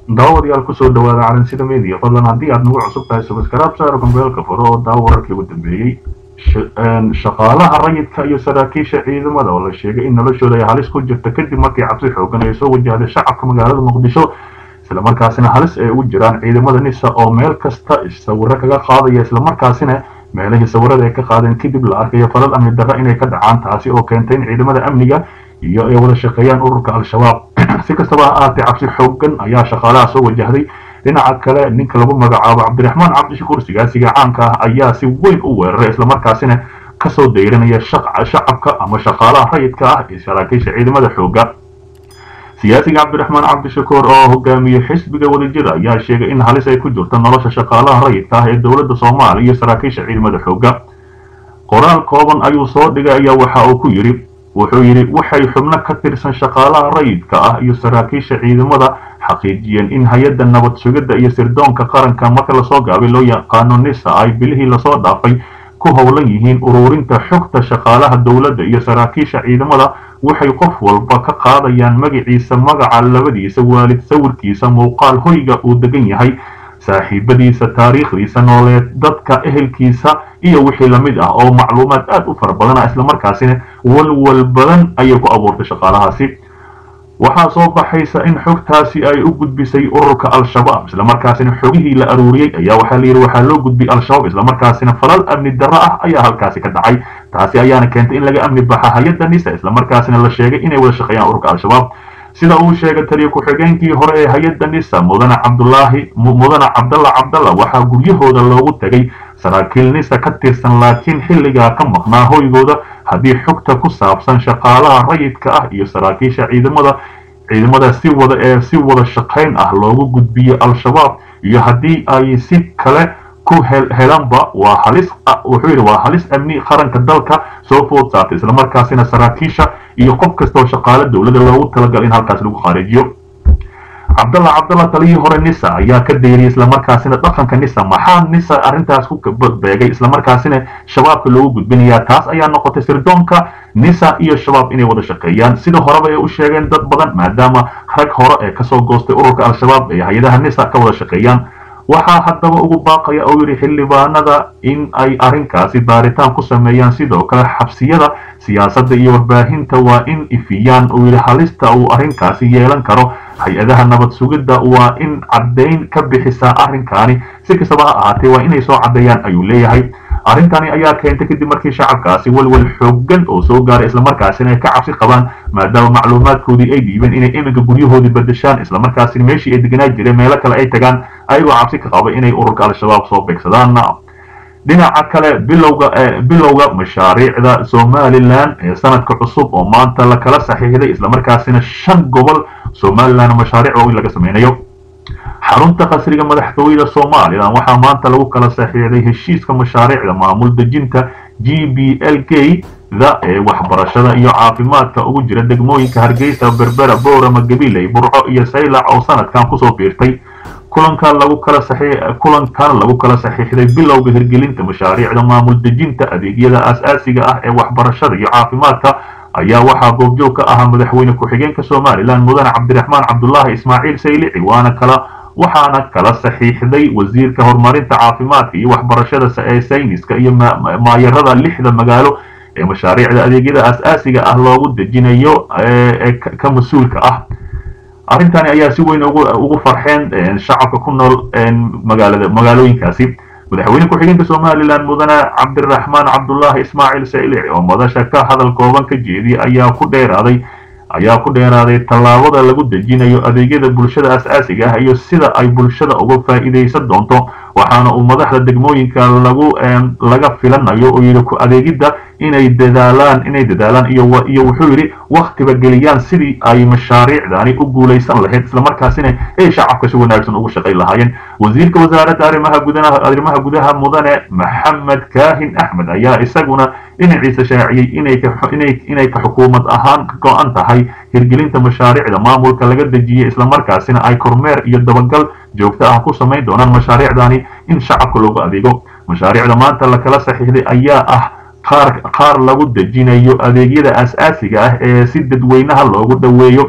daawadayaal kusoo dhawaada calansida media fadlan haddii aad nagu cusub tahay subscribe saaro gambeelka furo oo daawo wararkii ugu dambeeyey shaqaalaha rayidka iyo saraakiisha ciidamada oo la sheegay in noloshooda ay halis ku jirta kadib markii cabsi xoogan ay soo wajahday shacabka magaalada muqdisho islamarkaasina halis ay ugu jiraan ciidamada nisa oo meel kasta sawiro kaga qaadaya islamarkaasina meelihii sawirada ay ka qaadeen kadib la arkayo falal amni darra inay ka dhacaan taasi oo keentay in ciidamada amniga iyo ay wada shaqeeyaan ururka al-shabaab si kastaba ha ahaatee cabsi xoogan ayaa shaqaalaha soo wajahday dhinaca kale ninka lagu magacaabo cabdiraxmaan cabdishakuur sigaasiga caanka ah ayaa si weyn u weeraray islamarkaasina kasoo dayranaya shacabka ama shaqaalaha rayidka ah ee saraakiisha ciidamada xooga siyaasiga cabdiraxmaan cabdishakuur oo hogaamiye xisbiga wadajir ayaa sheegay in halis ay ku jirto nolosha shaqaalaha rayidka ah ee dowladda soomaaliya iyo saraakiisha ciidamada xooga qoraal kooban ayuu soo dhigay ayaa waxa uu ku yidhi wuxuu yidhi waxay xubno ka tirsan shaqaalaha rayidka ah iyo saraakiisha ciidamada xaqiijiyeen in hay-adda nabad sugidda iyo sirdoonka qaranka marka lasoo gaabay loo yaqaano nisa ay bilihii lasoo dhaafay ku howlan yihiin ururinta xogta shaqaalaha dowladda iyo saraakiisha ciidamada waxay qof walba ka qaadayaan magaciisa magaca labadiisa waalid sawirkiisa muuqaal hoyga uu degan yahay saaxiibadiisa taariikhdiisa nooleed dadka ehelkiisa iyo wixii lamid ah oo macluumaad aad u fara badana islamarkaasina walwal badan ayay ku abuurtay shaqaalahaasi waxaa soo baxaysa in xogtaasi ay u gudbisay ururka al-shabaab islamarkaasina xogihii la aruuriyey ayaa waxaa layidhi waxaa loo gudbiyey al-shabaab islamarkaasina falal amni darro ah ayaa halkaasi ka dhacay taasi ayaana keentay in laga amni baxa hay-adda nisa islamarkaasina la sheegay inay wada shaqeeyaan ururka al-shabaab sida uu sheegay taliya ku-xigeenkii hore ee hay-adda nisa mudane cabdulaahi mudane cabdalla cabdalla waxaa guryahooda loogu tegay saraakiil nisa ka tirsan laakiin xilligaa ka maqnaa hoygooda haddii xogta ku saabsan shaqaalaha rayidka ah iyo saraakiisha ciidamada ciidamada si wada ee si wada shaqayn ah loogu gudbiyo al-shabaab iyo haddii ay si kale ku helanba waa halis wuxuu yidhi waa halis amni qaranka dalka soo food saartay islamarkaasina saraakiisha iyo qof kastoo shaqaale dowladda loogu talagalay in halkaas lagu khaareejiyo cabdalla cabdalla taliyii hore nisa ayaa ka dayriyay islamarkaasina dhaqanka nisa maxaa nisa arrintaas ku beegay islamarkaasina shabaabka loogu gudbinayaa taas ayaa noqotay sirdoonka nisa iyo shabaab inay wada shaqeeyaan sida horeba ay u sheegeen dad badan maadaama rag hore ee kasoo goostay ururka al-shabaab ee hay-adaha nisa ka wada shaqeeyaan waxaa haddaba ugu baaqaya oo yidhi xildhibaanada in ay arrinkaasi baaritaan ku sameeyaan sidoo kale xabsiyada siyaasadda iyo warbaahinta waa in ifiyaan uu yidhi halista uu arrinkaasi yeelan karo hay-adaha nabad sugidda waa in caddayn ka bixisaa arrinkaani si kastaba ha ahaatee waa inay soo caddeeyaan ayuu leeyahay arrintani ayaa keentay kadib markii shacabkaasi walwal xoogan oo soo gaaray islamarkaasina ay ka cabsi qabaan maadaama macluumaadkoodii ay dhiibeen inay iminka guryahoodii bedeshaan islamarkaasina meeshii ay deganaa jireen meelo kale ay tagaan ayagoo cabsi ka qaba inay ururka al-shabaab soo beegsadaan dhinaca kale bilowga bilowga mashaariicda somalilan ee sanadka cusub oo maanta la kala saxiixday islamarkaasina shan gobol somalilan mashaariic waaweyn laga sameynayo xarunta qasriga madaxtooyada somalilan waxaa maanta lagu kala saxiixday heshiiska mashaariicda maamul dejinta g b l k da ee waxbarashada iyo caafimaadka ugu jira degmooyinka hargeysa berbera boorama gabiley burco iyo saylac oo sanadkan kusoo biirtay kulankan lagu kala kulankan lagu kala saxiixday bilowga hirgelinta mashaariicda maamul dejinta adeegyada aas-aasiga ah ee waxbarashada iyo caafimaadka ayaa waxaa goobjoog ka ahaa madaxweyne ku-xigeenka somalilan mudane cabdiraxmaan cabdulaahi ismaaciil saylici waana kala waxaana kala saxiixday wasiirka horumarinta caafimaadka iyo waxbarashada ee sayniska iyo maayarada lixda magaalo ee mashaariicda adeegyada aas-aasiga ah loogu dejinayo ee ka mas-uulka ah arrintani ayaa si weyn ugu farxeen shacabka ku nool magaalada magaalooyinkaasi madaxweyne ku-xigeenka somalilan mudane cabdiraxmaan cabdulaahi ismaaciil saylici oo madasha ka hadal kooban ka jeediyay ayaa ku dheeraaday ayaa ku dheeraaday tallaabada lagu dejinayo adeegyada bulshada as-aasiga ah iyo sida ay bulshada uga faa'iidaysan doonto waxaana uu madaxda degmooyinka lagu laga filanayo oo yidhi ku adeegidda inay dadaalaan inay dadaalaan iyo iyo wuxuu yidhi waktiba geliyaan sidii ay mashaariicdani u guulaysan lahayd islamarkaasina ay shacabka si wanaagsan ugu shaqayn lahaayeen wasiirka wasaaradda arrimaha gudaha arrimaha gudaha mudane maxamed kaahin axmed ayaa isaguna dhinaciisa shaaciyey inay ka inay inay ka xukuumad ahaan ka go-an tahay hirgelinta mashaariicda maamulka laga dejiyey islamarkaasina ay kormeer iyo dabagal joogto ah ku samayn doonaan mashaariicdani in shacabka loogu adeego mashaariicda maanta la kala saxiixday ayaa ah qaar qaar lagu dejinayo adeegyada as-aasiga ah ee si dadweynaha loogu dhoweeyo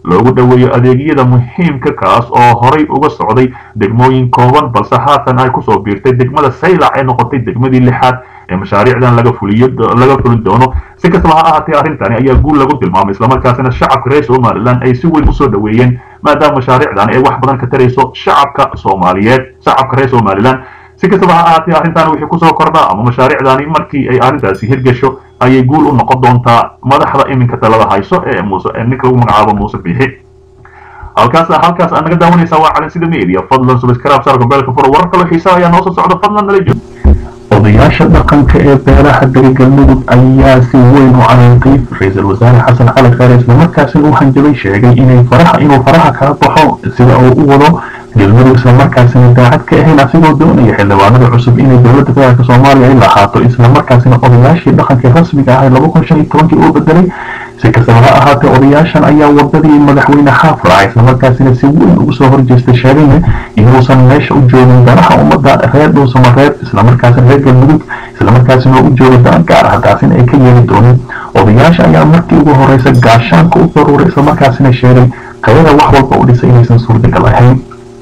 loogu dhoweeyo adeegyada muhiimka kaas oo horay uga socday degmooyin kooban balse haatan ay kusoo biirtay degmada saylac ee noqotay degmadii lixaad ee mashaariicdan laga fuliyo laga fulin doono si kastaba ha ahaatee arrintani ayaa guul lagu tilmaamay islamarkaasina shacabka reer somalilan ay si weyn usoo dhoweeyeen maadaama mashaariicdan ay wax badan ka tarayso shacabka soomaaliyeed shacabka reer somalilan si kastaba ha ahaatee arrintan wixii kusoo kordha ama mashaariicdani markii ay arrintaasi hirgasho ayay guul u noqon doontaa madaxda iminka talada hayso ee muuse ee ninka lagu magacaabo muuse biixi halkaas halkaas aad naga daawanaysaa waa calinsida media fadlan subscribe saar gombeelka furo warar kaloo xiisaa ayaa noo soo socda fadlan nala joog odayaasha dhaqanka ee beelaha beri galmudug ayaa si weyn u canaantay ra-iisul wasaare xasan cali khayre islamarkaasina uu hanjabay sheegay inay faraha inuu faraha kala baxo sida uu u wado galmudug islamarkaasina daacad ka ahayn asigoo doonaya xildhibaanada cusub inay dowladda federaalk soomaaliya ay lahaato islamarkaasina odayaashii dhaqanka rasmiga ahay laba kun shan iyo tobankii uu bedelay si kastaba ha ahaatee odayaashan ayaa wadadii madaxweyne xaaf raacay islamarkaasina si weyn ugu soo horjeestay sheegayna inuusan meesha u joogin danaha ummadda reer dhuusamareeb islamarkaasina reer galmudug islamarkaasina u jooga dan gaar ah taasina ay ka yeeli doonin odayaasha ayaa markii ugu horeysa gaashaanka u daruuray islamarkaasina sheegay qayada wax walba u dhisay inaysan suurtagal ahayn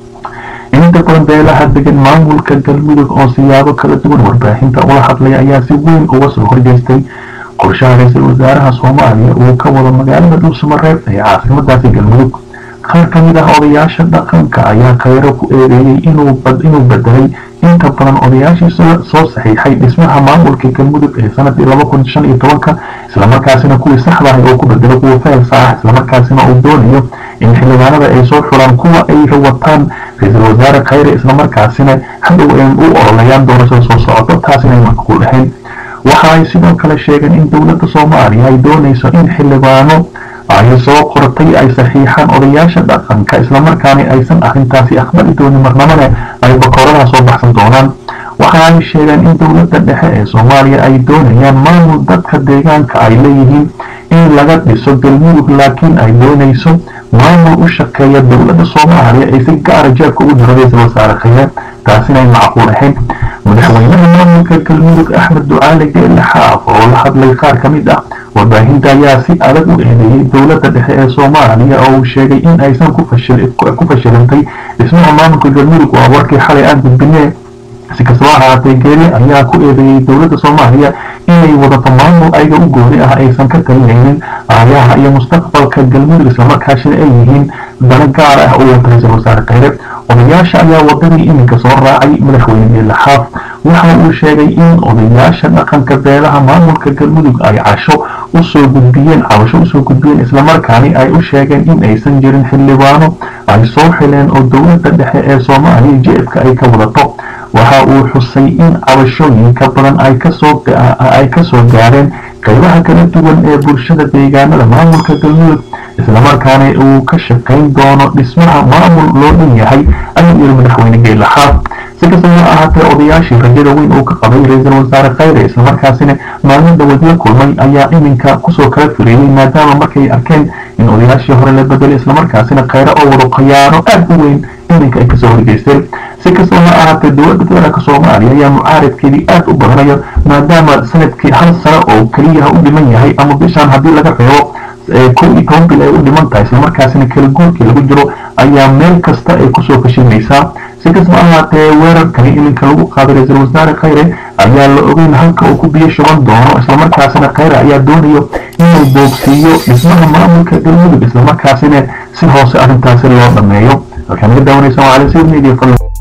inta badan beelaha degan maamulka galmudug oo siyaabo kala duwan warbaahinta ula hadlaya ayaa si weyn uga soo horjeestay qorshaha ra-iisul wasaaraha soomaaliya uu ka wado magaalada dhuusamareeb ee caasimadaasi galmudug qaar ka mid ah odayaasha dhaqanka ayaa khayro ku eedeeyey inuu bedelay inta badan odayaashii soo saxiixay dhismaha maamulka galmudug ee sanadii laba kun shan iyo tobanka islamarkaasina kuwii saxdahay oo ku bedelo kuwa feelsa ah islamarkaasina uu doonayo in xildhibaanada ay soo xulaan kuwa ay wataan ra-iisul wasaare khayre islamarkaasina hadhow ay u ololayaan doorashada soo socoto taasina ay macquul ahayn waxa ay sidoo kale sheegeen in dowladda soomaaliya ay doonayso in xildhibaano ay soo qortay ay saxiixaan odayaasha dhaqanka islamarkaana aysan arrintaasi aqbali doonin marnamane ay bakooradaha soo baxsan doonaan waxa ay sheegeen in dowladda dhexe ee soomaaliya ay doonayaan maamul dadka deegaanka ay leeyihiin in laga dhiso galmudug laakiin ay doonayso maamul u shaqeeya dowladda soomaaliya ay si gaara jeebka ugu jiro ra-iisul wasaare khayre taasina ay macquul ahayn madaxweynaha maamulka galmudug axmed ducaale geelle xaaf oo la hadlay qaar ka mid ah warbaahinta ayaa si adag u eedeeyey dowladda dhexe ee soomaaliya oo uu sheegay in aysan ku fashilantay dhismaha maamulka galmudug waa warkii xalay aan gudbinee si kastaba ahaatee geele ayaa ku eedeeyey dowladda soomaaliya inay wadato maamul ayaga u gooni ah aysan ka talinaynin aayaha iyo mustaqbalka galmudug islamarkaasina ay yihiin dana gaar ah u wata ra-iisul wasaare khayre odayaasha ayaa wadadii iminka soo raacay madaxweyne geelle xaaf waxa uu sheegay in odayaasha dhaqanka beelaha maamulka galmudug ay casho usoo gudbiyeen cabasho usoo gudbiyeen islamarkaani ay u sheegeen in aysan jirin xildhibaano ay soo xileen oo dowladda dhexe ee soomaaliya jeebka ay ka wadato waxa uu xusay in cabashooyinka badan ay kasoo ay kasoo gaareen qaybaha kala duwan ee bulshada deegaanada maamulka galmudug islamarkaana uu ka shaqayn doono dhismaha maamul loo dhan yahay ayuu yiri madaxweyne geelle xaaf si kastaba ha ahaatee odayaashii rajada weyn uu ka qabay ra-iisul wasaare khayre islamarkaasina maalmo dhawaad la kulmay ayaa iminka kusoo kala fireeyey maadaama markay arkeen in odayaashii hore la bedelay islamarkaasina khayre oo wado khiyaano aad u weyn iminka ay kasoo horgeysteen si kastaba ha ahaatee dowladda federaalk soomaaliya ayaa mucaaradkeedii aad u badanayo maadaama sanadkii hal sano oo keliyaha u dhiman yahay ama bishaan haddii laga reebo kow iyo toban bil ay u dhiman tahay islamarkaasina kala guurkii lagu jiro ayaa meel kasta ay kusoo fashilmaysaa si kastaba ahaatee weerarkani iminka lagu qaaday ra-iisul wasaare khayre ayaa la ogeyn halka uu ku biyo shuban doono islamarkaasina khayre ayaa doonayo inuu boogsiiyo dhismaha maamulka galmudug islamarkaasina si hoose arrintaasi loo dhameeyo halkaan naga daawanaysa waa cali sayid media fadlan